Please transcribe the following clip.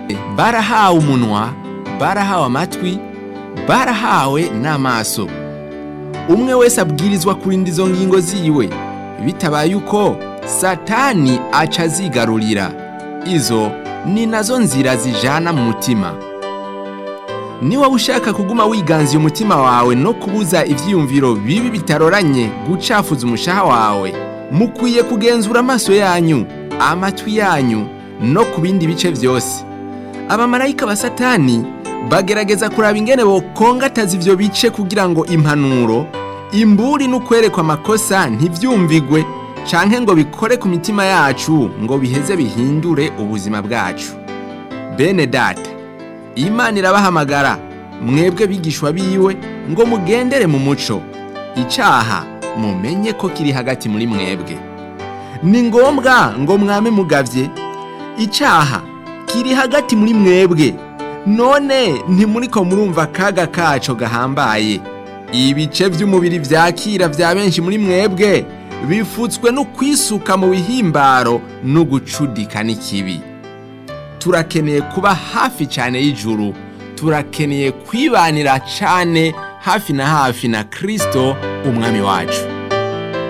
barahawe umunwa barahawe amatwi barahawe n'amaso umwe wese abwirizwa kurinda izo ngingo ziwe bitabaye uko satani aca azigarurira izo ni nazo nzira zijana mu mutima niba ushaka kuguma wiganziye umutima wawe no kubuza ibyiyumviro bibi bitaroranye gucafuza umushaha wawe mukwiye kugenzura amaso yanyu amatwi yanyu no ku bindi bice byose abamarayika ba satani bagerageza kuraba ingene bokongataza ivyo bice kugira ngo impanuro imburi n'ukwerekwa amakosa ntivyumvigwe canke ngo bikore ku mitima yacu ngo biheze bihindure ubuzima bwacu bene data imana irabahamagara mwebwe bigishwa biwe ngo mugendere mu muco icaha mumenye ko kiri hagati muri mwebwe ni ngombwa ngo mwame mugavye icaha kiri hagati muri mwebwe none ntimuriko murumva akaga kaco gahambaye ibice vy'umubiri vyakira vya benshi muri mwebwe bifutswe no kwisuka mu bihimbaro no gucudika n'ikibi turakeneye kuba hafi cyane y'ijuru turakeneye kwibanira cyane hafi na hafi na kristo umwami wacu